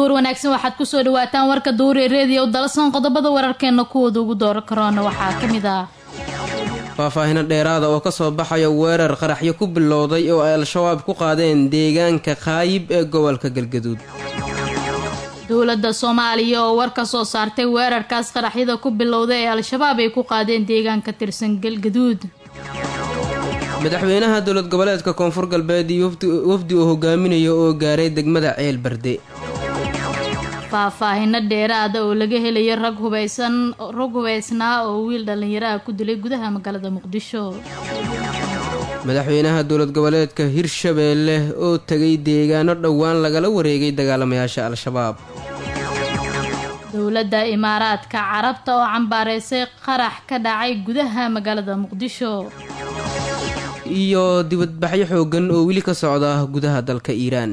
duhur wanaagsan waxaad kusoo dhawaataan warka duhuri reediyo dalasan qodobada wararkeena kuwooda ugu doora karoona waxaa ka mid ah faahfaahino dheeraada oo kasoo baxaya weerar qaraxyo ku bilowday oo ay al-shabaab ku qaadeen deegaanka kaayib ee gobolka galgaduud dowladda soomaaliya oo war ka soo saartay weerarkaas qaraxyada ku bilowday ee al-shabaab ay ku qaadeen deegaanka tirsan galgaduud madaxweynaha dowlad goboleedka koonfur galbeed iyo wafdi uu hogaaminayo oo gaaray degmada ceel barde faahfaahino dheeraada oo laga helayo rag hubaysan rag hubaysnaa oo wiil dhallinyaraha ku dilay gudaha magaalada muqdisho madaxweynaha dowlad goboleedka hirshabeelle oo tegay deegaano dhowaan lagala wareegay dagaalamayaasha al-shabaab dowladda imaaraadka carabta oo cambaareysay qarax ka dhacay gudaha magaalada muqdisho iyo dibadbaxyo xoogan oo weli ka socda gudaha dalka iiraan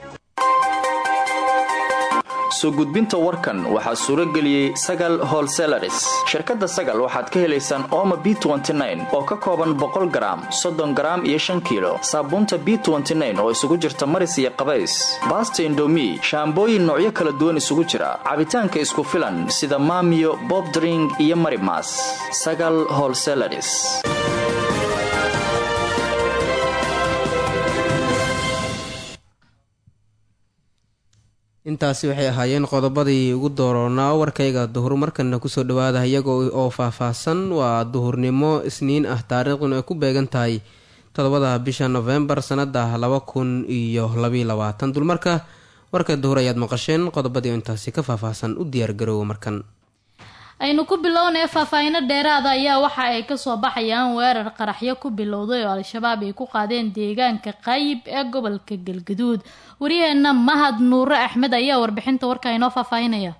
soo gudbinta warkan waxaa suuro geliyey sagal holselaris shirkadda sagal waxaad ka helaysaan ooma b oo ka kooban boqol garaam soddon garaam iyo shan kiilo saabuunta b oo isugu jirta maris iyo qabays baasta indomi shaambooyin noocyo kala duwan isugu jira cabitaanka isku filan sida maamiyo bobdring iyo marimas sagal holselaris intaasi waxay ahaayeen qodobadii ugu dooroonaa warkayga duhur markana kusoo dhawaada iyaga oo faahfaahsan waa duhurnimo isniin ah taariikhduna ay ku beegan tahay toddobada bisha nofembar sanada laba kun iyo labaiyo labaatan dulmarka warka duhur ayaad maqasheen qodobadii intaasi ka faahfaahsan u diyaargaroowa markan aynu ku bilownay faahfaahino dheeraada ayaa waxa ay kasoo baxayaan weerar qaraxyo ku bilowday oo al-shabaab ay ku qaadeen deegaanka qaayib ee gobolka galgaduud waryaheena mahad nuure axmed ayaa warbixinta warka inoo faahfaahinaya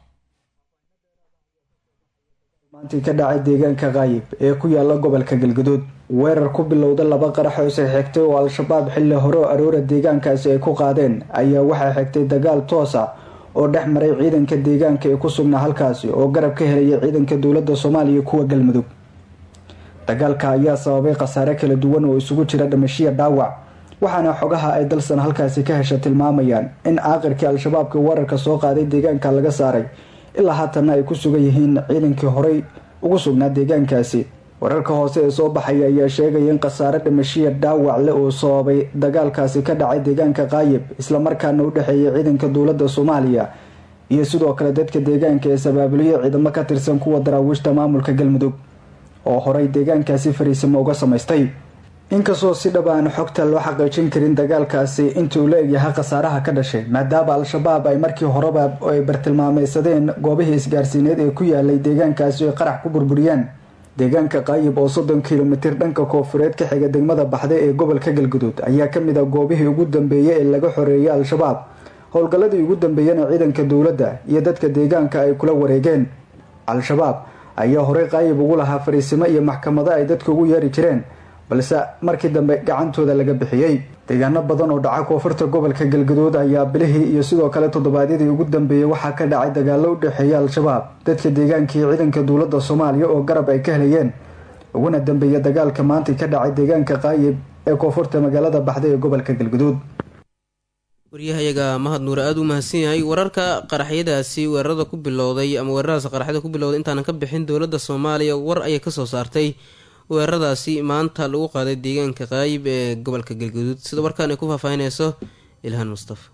maantii ka dhacay deegaanka kaayib ee ku yaala gobolka galgaduud weerar ku bilowda laba qarax oo isxigtay oo al-shabaab xilli hore oo aroora deegaankaasi ay ku qaadeen ayaa waxaa xigtay dagaal toosa oo dhex maray ciidanka deegaanka ee ku sugnaa halkaasi oo garab ka helaya ciidanka dowladda soomaaliya kuwa galmudug dagaalka ayaa sababay khasaare kala duwan oo isugu jira dhimashiya dhaawac waxaana xogaha ay dalsan halkaasi ka hesha tilmaamayaan in aaqirkii al-shabaabka weerarka soo qaaday deegaanka laga saaray ilaa haatanna ay ku sugan yihiin ciidankii horey ugu sugnaa deegaankaasi wararka hoose ee soo baxaya ayaa sheegaya in khasaare dhimashiya dhaawac leh oo sababay dagaalkaasi ka dhacay deegaanka kaayib islamarkaana u dhexeeya ciidanka dowladda soomaaliya iyo sidoo kale dadka deegaanka ee sabaabuliyo ciidamo ka tirsan kuwa daraawiishta maamulka galmudug oo horey deegaankaasi fariisimo uga samaystay inkastoo si dhab aan xogta loo xaqiijin karin dagaalkaasi intii uu la egyahay khasaaraha ka dhashay maadaama al-shabaab ay markii horeba ay bartilmaameysadeen goobihii isgaarsiineed ee ku yaalay deegaankaasi ay qarax ku burburiyeen deegaanka kaayib oo soddon kilomitir dhanka koofureed ka xiga degmada baxda ee gobolka galguduud ayaa kamid ah goobihii ugu dambeeyay ee laga xoreeyay al-shabaab howlgalladii ugu dambeeyana ciidanka dowladda iyo dadka deegaanka ay kula wareegeen al-shabaab ayaa horey kaayib ugu lahaa fariisimo iyo maxkamado ay dadka ugu yeeri jireen balse markii dambe gacantooda laga bixiyey deegaano badan oo dhaca koonfurta gobolka galgaduud ayaa bilihii iyo sidoo kale toddobaadyadii ugu dambeeyay waxaa ka dhacay dagaalo u dhexeeya al-shabaab dadka deegaanka iyo ciidanka dowladda soomaaliya oo garab ay ka helayeen uguna dambeeya dagaalka maanta ka dhacay deegaanka kaayib ee koonfurta magaalada baxda ee gobolka galgaduud waryahayaga mahad nuure aada u mahadsan yahay wararka qaraxyadaasi weerarada ku bilowday ama weeraradaas qaraxyada ku bilowday intaanan ka bixin dowladda soomaaliya war ayay kasoo saartay weeraradaasi maanta lagu qaaday deegaanka qaayib ee gobolka galgaduud sida warkaan ay ku faahfaahineyso ilhaan mustafa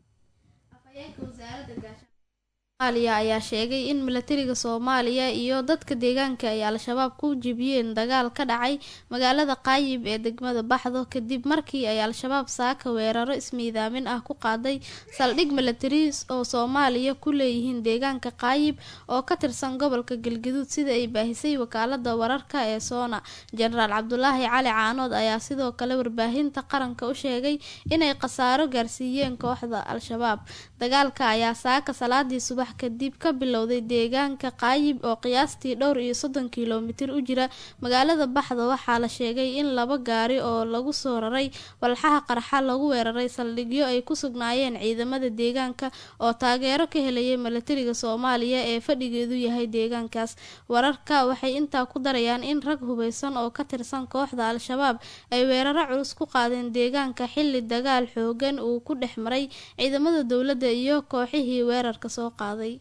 somaaliya ayaa sheegay in milatariga soomaaliya iyo dadka deegaanka ay al-shabaab ku jibiyeen dagaal ka dhacay magaalada qaayib ee degmada baxdo kadib markii ay al-shabaab saaka weeraro ismiidaamin ah ku qaaday saldhig milatari oo soomaaliya ku leeyihiin deegaanka qaayib oo ka tirsan gobolka galgaduud sida ay baahisay wakaalada wararka ee soona jenaraal cabdulaahi cali caanood ayaa sidoo kale warbaahinta qaranka u sheegay inay khasaaro gaarsiiyeen kooxda al-shabaab dagaalka ayaa saaka salaadii subax subax kadib ka bilowday deegaanka qaayib oo qiyaastii dhowr iyo soddon kilomitir u jira magaalada baxda waxaa la sheegay in laba gaari oo lagu soo raray walxaha qarxa lagu weeraray saldhigyo ay ku sugnaayeen ciidamada deegaanka oo taageero ka helayay milatariga soomaaliya ee fadhigeedu yahay deegaankaas wararka waxay intaa ku darayaan in rag hubeysan oo ka tirsan kooxda al-shabaab ay weeraro culus ku qaadeen deegaanka xilli dagaal xoogan uu ku dhex maray ciidamada dowladda iyo kooxihii weerarka soo qaaday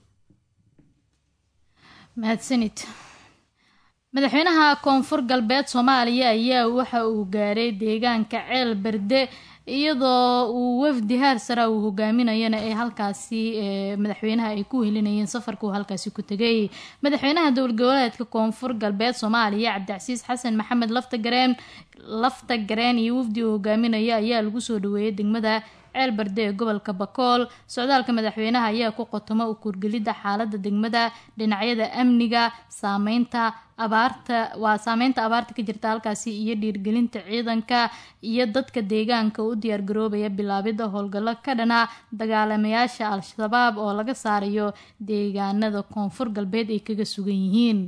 mahadsanid madaxweynaha koonfur galbeed soomaaliya ayaa waxa uu gaaray deegaanka ceel berde iyadoo uu wafdi haar sara uu hogaaminayana ee halkaasi madaxweynaha ay ku helinayeen safarka uu halkaasi ku tegay madaxweynaha dowlad goboleedka koonfur galbeed soomaaliya cabdicasiis xasan maxamed laftagareen lafta gareen iyo wafdi uu hogaaminaya ayaa lagu soo dhaweeyay degmada ceel barde ee gobolka bakool socdaalka madaxweynaha ayaa ku qotoma u kurgelidda xaalada degmada dhinacyada amniga saameynta abaarta waa saameynta abaarta ka jirta halkaasi iyo dhiirgelinta ciidanka iyo dadka deegaanka u diyaargaroobaya bilaabidda howlgallo ka dhana dagaalamayaasha al-shabaab oo laga saarayo deegaanada koonfur galbeed ay kaga sugan yihiin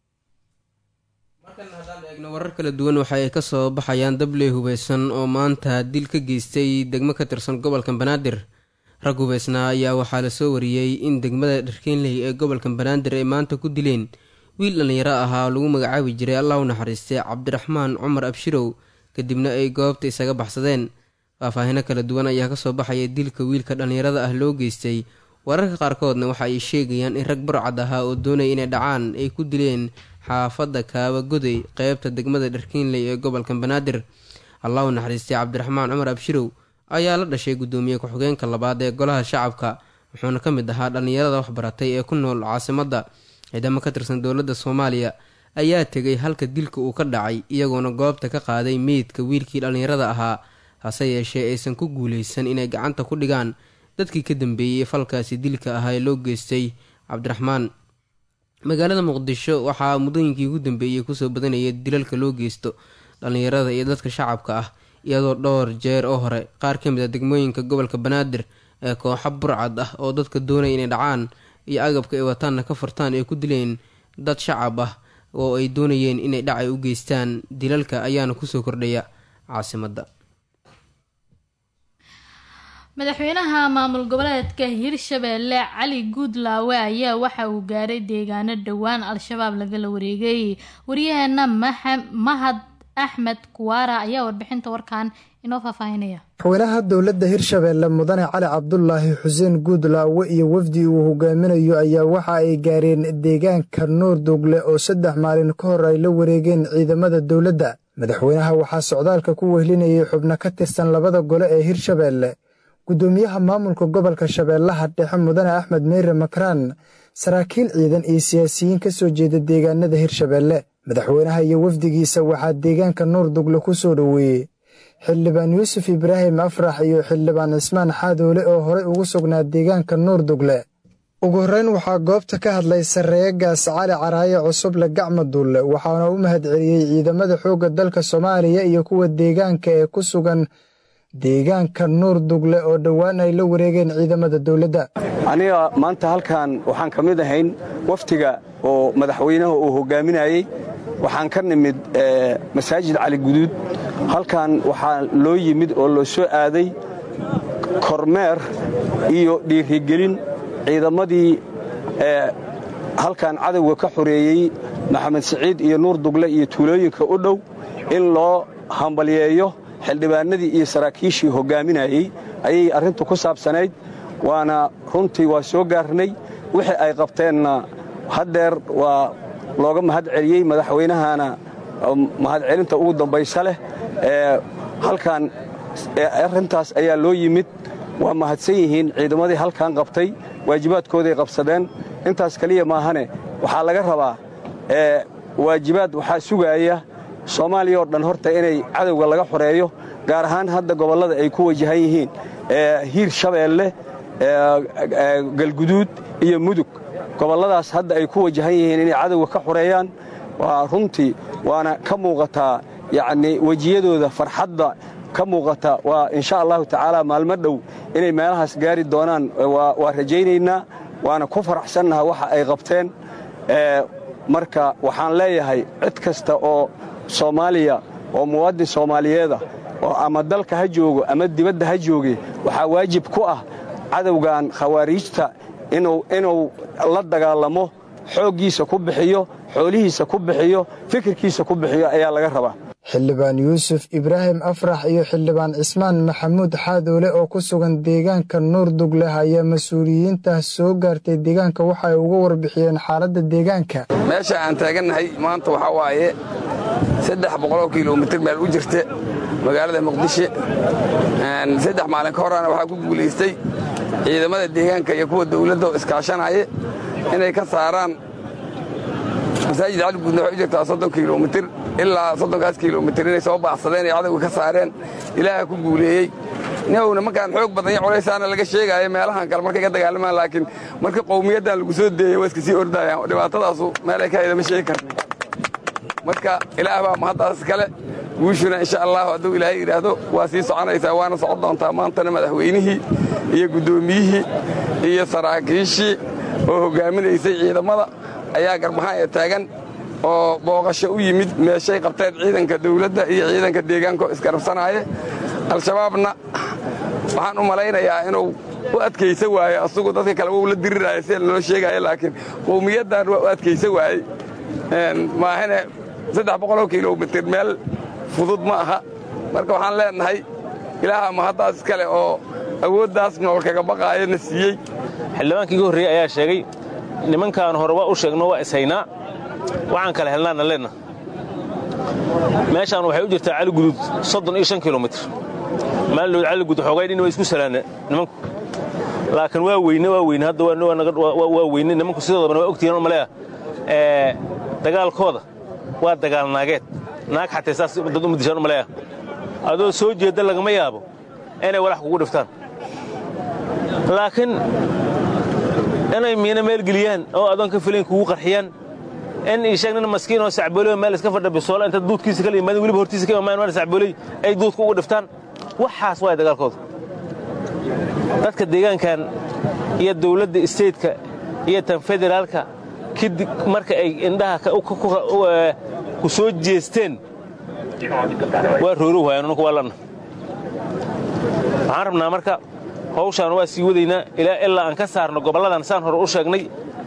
markan haddaan eegno warar kala duwan waxa ay kasoo baxayaan dabley hubeysan oo maanta dil ka geystay degmo ka tirsan gobolka banaadir rag hubeysnaa ayaa waxaa lasoo wariyey in degmada dharkeenley ee gobolka banaadir ay maanta ku dileen wiil dhallinyaro ahaa lagu magacaabi jiray allah u naxariistay cabdiraxmaan cumar abshirow kadibna ay goobta isaga baxsadeen faahfaahino kala duwan ayaa kasoo baxaya dilka wiilka dhallinyarada ah loo geystay wararka qaarkoodna waxa ay sheegayaan in rag burcad ahaa oo doonaya inay dhacaan ay ku dileen xaafadda kaaba goday qeybta degmada dharkiinley ee gobolka banaadir allahu naxariistay cabdiraxmaan cumar abshirow ayaa la dhashay guddoomiye ku-xigeenka labaad ee golaha shacabka wuxuuna ka mid ahaa dhallinyarada waxbaratay ee ku nool caasimadda ciidamo ka tirsan dowladda soomaaliya ayaa tegay halka dilka uu ka dhacay iyagoona goobta ka qaaday meydka wiilkii dhallinyarada ahaa hase yeeshee aysan ku guuleysan inay gacanta ku dhigaan dadkii ka dambeeyey falkaasi dilka ahaa ee loo geystay cabdiraxmaan magaalada muqdisho waxaa muddooyinkii ugu dambeeyey kusoo badanaya dilalka loo geysto dhallinyarada iyo dadka shacabka ah iyadoo dhowr jeer oo hore qaar ka mid a degmooyinka gobolka banaadir ee kooxo burcad ah oo dadka doonaya inay dhacaan iyo agabka ay wataanna ka furtaan ay ku dileen dad shacab ah oo ay doonayeen inay dhacay u geystaan dilalka ayaana kusoo kordhaya caasimadda madaxweynaha maamul goboleedka hirshabeelle cali guudlaawe ayaa waxa uu gaaray deegaano dhowaan al-shabaab lagala wareegay waryaheena mahad axmed kuwaara ayaa warbixinta warkan inoo faahfaahinaya madaxweynaha dowladda hirshabeelle mudane cali cabdulaahi xuseen guudlaawe iyo wafdi uu hogaaminayo ayaa waxa ay gaareen deegaanka nuur dugle oo saddex maalin ka hor ay la wareegeen ciidamada dowladda madaxweynaha waxaa socdaalka ku wehlinayay xubno ka tirsan labada gole ee hirshabeelle guddoomiyaha maamulka gobolka shabeellaha dhexe mudane axmed meyre makraan saraakiil ciidan iyo siyaasiyiin ka soo jeeda deegaanada hirshabeelle madaxweynaha iyo wafdigiisa waxaa deegaanka nuur dugle ku soo dhoweeyey xildhibaan yuusuf ibraahim afrax iyo xildhibaan cismaan xaadoole oo horey ugu sugnaa deegaanka nuur dugle ugu horreyn waxaa goobta ka hadlay sarreegaas cali caraaye cusuble gacma duulle waxaana u mahadceliyey ciidamada xoogga dalka soomaaliya iyo kuwa deegaanka ee ku sugan deegaanka nuur dugle oo dhowaan ay la wareegeen ciidamada dowladda aniga maanta halkan waxaan ka mid ahayn waftiga oo madaxweynaha uu hogaaminayey waxaan ka nimid masaajid cali guduud halkan waxaa loo yimid oo loo soo aaday kormeer iyo dhiirigelin ciidamadii halkan cadowga ka xoreeyey maxamed siciid iyo nuur dugle iyo tuulooyinka u dhow in loo hambalyeeyo xildhibaanadii iyo saraakiishii hogaaminayey ayay arrintu ku saabsanayd waana runtii waa soo gaarnay wixii ay qabteenna haddeer waa looga mahad celiyey madaxweynahana mahadcelinta ugu dambaysa leh halkan arrintaas ayaa loo yimid waa mahadsan yihiin ciidamadii halkan qabtay waajibaadkooday qabsadeen intaas keliya maahane waxaa laga rabaa waajibaad waxaa sugaaya soomaaliya oo dhan horta inay cadowga laga xoreeyo gaar ahaan hadda gobollada ay ku wajahan yihiin hiir shabeelle galguduud iyo mudug gobolladaas hadda ay ku wajahan yihiin inay cadowga ka xoreeyaan waa runtii waana ka muuqataa yacnii wejiyadooda farxadda ka muuqata waa insha allahu tacaala maalmo dhow inay meelahaas gaari doonaan waa rajaynaynaa waana ku faraxsannaha waxa ay qabteen marka waxaan leeyahay cid kasta oo soomaaliya oo muwaadin soomaaliyeeda oo ama dalka ha joogo ama dibadda ha jooge waxaa waajib ku ah cadowgan khawaariijta inuu la dagaalamo xooggiisa ku bixiyo xoolihiisa ku bixiyo fikirkiisa ku bixiyo ayaa laga rabaa xildhibaan yuusuf ibraahim afrax iyo xildhibaan cismaan maxamuud xaadoole oo ku sugan deegaanka nuur dugleh ayaa mas-uuliyiinta soo gaartay deegaanka waxa ay uga warbixiyeen xaaladda deegaanka meesha aan taagannahay maanta waxaa waaye saddex boqoloo kilomitir meel u jirta magaalada muqdisho saddex maalin ka horana waxaa ku guulaystay ciidamada deegaanka iyo kuwa dawladda oo iskaashanaya inay ka saaraan masaajid cali guudna waxay u jirtaa soddon kilomitir ilaa soddonkaas kilomitir inay soo baacsadeen ay cadowga ka saareen ilaaha ku guuleeyey nowna markaan xoog badan iyo culaysaana laga sheegaayo meelahan kale markay ka dagaalamaan laakiin marka qowmiyaddan lagu soo deeyey waa iska sii ordayaan dhibaatadaasu meelay ka hayda ma sheegi karna marka ilaah baa mahaddaas kale guushuna insha allahu hadduu ilaahay yidhaahdo waa sii soconaysaa waana socon doontaa maantana madaxweynihii iyo guddoomiyihii iyo saraakiishii oo hoggaaminaysay ciidamada ayaa garbahaan ee taagan oo booqasho u yimid meeshay qabteen ciidanka dawladda iyo ciidanka deegaanko isgarabsanaaye al-shabaabna waxaan u malaynayaa inuu u adkaysa waaye asugu dadka kale wou la diriraayo sida naloo sheegaayo laakiin qowmiyaddan waa u adkaysa waayey maahane saddex boqoloo kilomitir meel fudud ma aha marka waxaan leennahay ilaaha mahaddaas iskale oo awooddaas nool kaga baqaayo na siiyey xildhibaankii ga horreeyey ayaa sheegay nimankaan hore waa u sheegno waa ishaynaa waxaan kala helnaana leenna meeshaan waxay u jirtaa caligudud soddon iyo shan kilomitir maalinood caligudud xoogay dhin waa isku salaanna nimanku laakiin waa weyne waa weyne hadda waa weyne nimanku sidoodabana waa ogtihiin maleeya dagaalkooda waa dagaal naageed naag xatay saas dad uma dishaan maleeya adoo soo jeedda lagama yaabo inay walax kugu dhiftaan laakiin inay miina meel geliyaan oo adoon ka filayn kugu qarxiyaan in isheeg nin maskiin oo sacbooley meel iska fadha bisoola inta duudkiisa kala yimaadeen weliba hortiisa ka imaamayan waan sacbooley ay duudka ugu dhiftaan waxaas waaya dagaalkooda dadka deegaankan iyo dawladda isteedka iyo tan federaalka kadib marka ay indhaha ku soo jeesteen waa rooro waayaan nunku waa lanna waxaan rabnaa marka hawshaan waa sii wadaynaa ilaa aan ka saarno gobolladan saan hore u sheegnay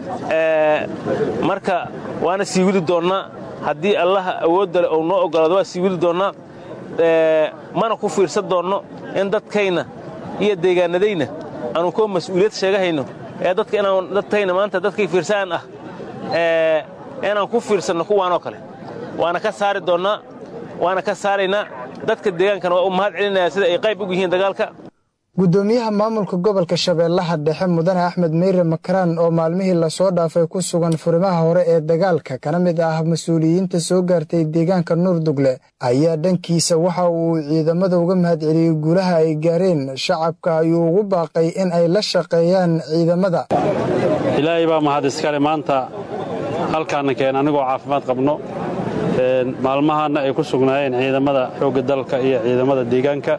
marka waana sii wadi doonnaa haddii allaha awoodda leh ou noo oggolaado waa sii wadi doonnaa mana ku fiirsan doonno in dadkayna iyo deegaanadayna aanu koo mas'uuliyad sheegahayno ee dadka inaan dadkayna maanta dadkay fiirsaan ah inaan ku fiirsanno kuwaanoo kale waana ka saari doonnaa waana ka saaraynaa dadka deegaankana waa u mahad celinayaa sida ay qayb ugu yihiin dagaalka guddoomiyaha maamulka gobolka shabeellaha dhexe mudane axmed meyre makaraan oo maalmihii lasoo dhaafay ku sugan furimaha hore ee dagaalka kana mid ah mas-uuliyiinta soo gaartay deegaanka nuurdugle ayaa dhankiisa waxa uu ciidamada uga mahad celiyey guulaha ay gaareen shacabka ayuu ugu baaqay in ay la shaqeeyaan ciidamada ilaahay baa mahad iskale maanta halkaana keen anigoo caafimaad qabno maalmahaanna ay ku sugnaayeen ciidamada xoogga dalka iyo ciidamada deegaanka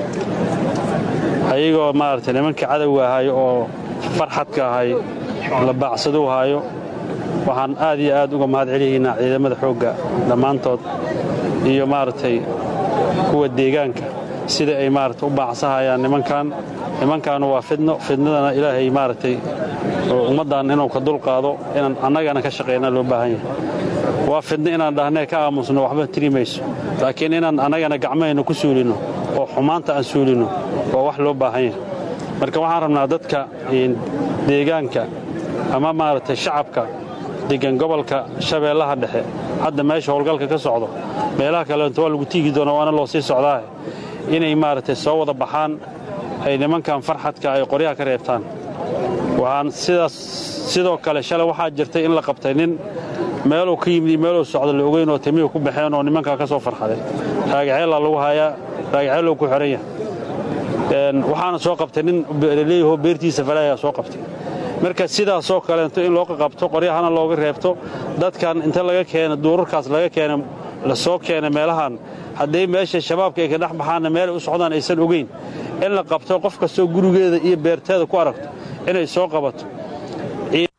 ayagoo maaragtay nimankii cadowga ahay oo farxadka ahay la baacsaduu haayo waxaan aad iyo aad uga mahad celiyaynaa ciidamada xoogga dhammaantood iyo maaragtay kuwa deegaanka sida ay maaragtay u baacsahayaan nimankan nimankaanu waa fidno fidnadana ilaahay maaragtay ummaddan inuu ka dulqaado inaan annagana ka shaqaynaa loo baahan yahay waa fidno inaan dhahnee ka aamusno waxba tiri mayso laakiin inaan annagana gacmahayna ku suulinno oo xumaanta aan suulinno waa wax loo baahan yahay marka waxaan rabnaa dadka deegaanka ama maaragtay shacabka degan gobolka shabeellaha dhexe hadda meesha howlgalka ka socdo meelaha kaleento waa lagu tiigi doona waana loo sii socdaahe inay maaragtay soo wada baxaan ay nimankan farxadka ay qoryaha ka reebtaan waxaan sidaas sidoo kale shalay waxaa jirtay in la qabtay nin meeluu ka yimid iyo meeluu socda la ogeyn oo timihu ku baxeen oo nimankaa ka soo farxaday raagaceellaa lagu hayaa raagaceellow ku xihan yahay waxaana soo qabtay nin leeyahoo beertiisa falaayaa soo qabtay marka sidaasoo kaleento in loo qaqabto qoryahana looga reebto dadkan inta laga keena duurarkaas laga keena la soo keena meelahan hadday meesha shabaabka ay ka dhex baxaanna meelay u socdaan aysan ogeyn in la qabto qof kastoo gurigeeda iyo beerteeda ku aragto inay soo qabato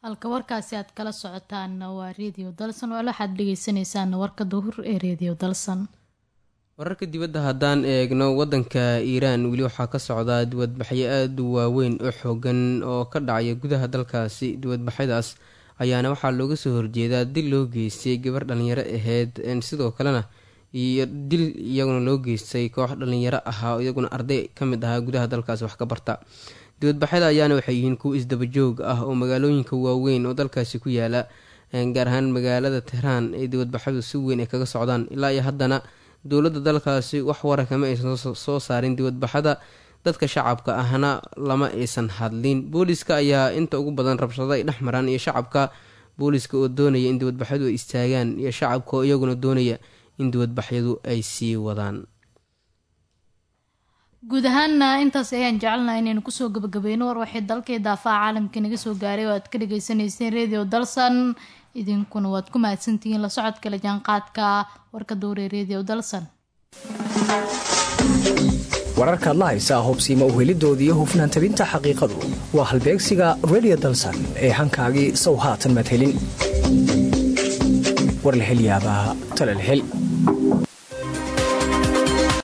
halka warkaasi aad kala socotaanna waa redio dalsan wal waxaad dhegeysaneysaan warka duhur ee redio dalsan wararka dibadda haddaan eegno wadanka iiraan weli waxaa ka socdaa dibadbaxyo aada u waaweyn oo xoogan oo ka dhacaya gudaha dalkaasi dibadbaxyadaas ayaana waxaa looga soo horjeedaa dil loo geystay gabar dhalinyaro aheyd sidoo kalena iyo dil iyaguna loo geystay koox dhalinyaro ahaa iyaguna arday ka mid ahaa gudaha dalkaasi wax ka barta dibadbaxyada ayaana waxay yihiin kuwa isdabajoog ah oo magaalooyinka waaweyn oo dalkaasi ku yaala gaar ahaan magaalada tehraan ee dibadbaxyadu si weyn ay kaga socdaan ilaa iyo haddana dowladda dalkaasi wax wara kama aysan soo saarin dibadbaxada dadka shacabka ahna lama aysan hadlin booliska ayaa inta ugu badan rabshado ay dhex maraan iyo shacabka booliska oo doonaya in dibadbaxyadu ay istaagaan iyo shacabka oo iyaguna doonaya in dibadbaxyadu ay sii wadaan guud ahaana intaas ayaan jecelnaha inaynu kusoo gabagabeyno war waxay dalkii daafaha caalamka naga soo gaaray oo aad ka dhageysaneyseen radio dalsan idinkuna waad ku mahadsantihiin la socodka la jaanqaadka warka dowre radio dalsan wararkaad la haysaa hubsiima uhelidooda iyo hufnaan tabinta xaqiiqadu waa halbeegsiga redio dalsan ee hankaagii sow haatan madhelin war la helyaabaa talalhel